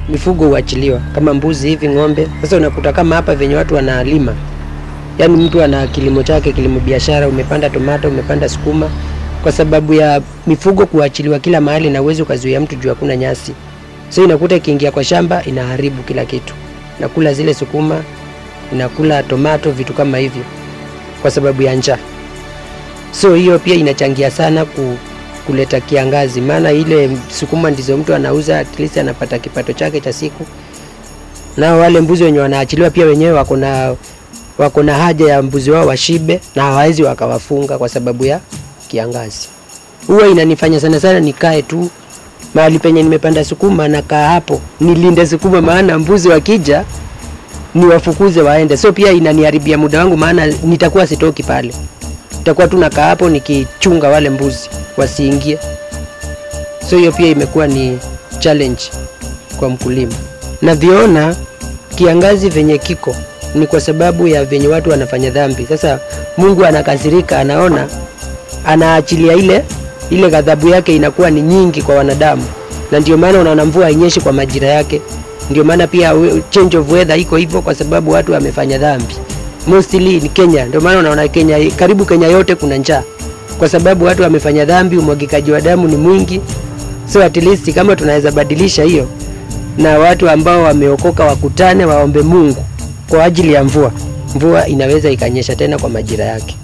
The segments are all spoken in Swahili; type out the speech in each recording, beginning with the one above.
mifugo huachiliwa kama mbuzi hivi, ng'ombe. Sasa unakuta kama hapa venye watu wanalima, yaani mtu ana kilimo chake, kilimo biashara, umepanda tomato, umepanda sukuma, kwa sababu ya mifugo kuachiliwa kila mahali, na uwezi ukazuia mtu juu hakuna nyasi. So inakuta ikiingia kwa shamba inaharibu kila kitu, nakula zile sukuma, inakula tomato, vitu kama hivyo, kwa sababu ya njaa. So hiyo pia inachangia sana ku, kuleta kiangazi, maana ile sukuma ndizo mtu anauza, at least anapata kipato chake cha siku. Nao wale mbuzi wenye wanaachiliwa pia wenyewe wako na wako na haja ya mbuzi wao washibe, na hawawezi wakawafunga kwa sababu ya kiangazi. Huwa inanifanya sana sana nikae tu mahali penye nimepanda sukuma, nakaa hapo nilinde sukuma, maana mbuzi wakija niwafukuze waende. So pia inaniharibia muda wangu, maana nitakuwa sitoki pale, nitakuwa tu nakaa hapo nikichunga wale mbuzi wasiingie. So hiyo pia imekuwa ni challenge kwa mkulima. Navyoona kiangazi venye kiko ni kwa sababu ya venye watu wanafanya dhambi. Sasa Mungu anakasirika, anaona anaachilia ile ile ghadhabu yake inakuwa ni nyingi kwa wanadamu, na ndio maana unaona mvua hainyeshi kwa majira yake. Ndio maana pia we- change of weather iko hivyo, kwa sababu watu wamefanya dhambi. Mostly ni Kenya, ndio maana unaona Kenya, karibu Kenya yote kuna njaa, kwa sababu watu wamefanya dhambi, umwagikaji wa damu ni mwingi. So at least kama tunaweza badilisha hiyo, na watu ambao wameokoka wakutane, waombe Mungu kwa ajili ya mvua, mvua inaweza ikanyesha tena kwa majira yake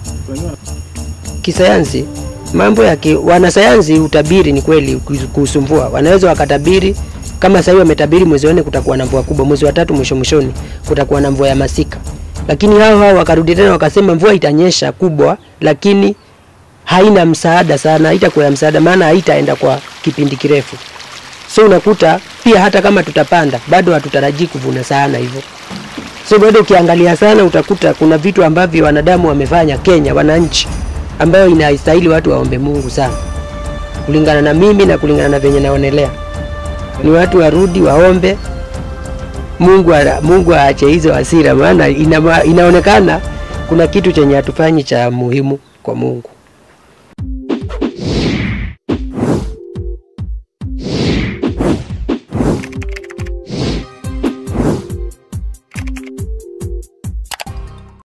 kisayansi mambo ya ki, wanasayansi utabiri ni kweli kuhusu mvua wanaweza wakatabiri kama sasa hivi wametabiri mwezi wa nne kutakuwa na mvua kubwa mwezi wa tatu mwisho mwishoni kutakuwa na mvua ya masika lakini hao hao wakarudi tena wakasema mvua itanyesha kubwa lakini haina msaada sana haitakuwa ya msaada maana haitaenda kwa kipindi kirefu so unakuta pia hata kama tutapanda bado hatutarajii kuvuna sana hivyo so bado ukiangalia sana utakuta kuna vitu ambavyo wanadamu wamefanya Kenya wananchi ambayo inastahili watu waombe Mungu sana kulingana na mimi na kulingana na venye naonelea ni watu warudi waombe Mungu ara- Mungu aache hizo hasira maana ina, inaonekana kuna kitu chenye hatufanyi cha muhimu kwa Mungu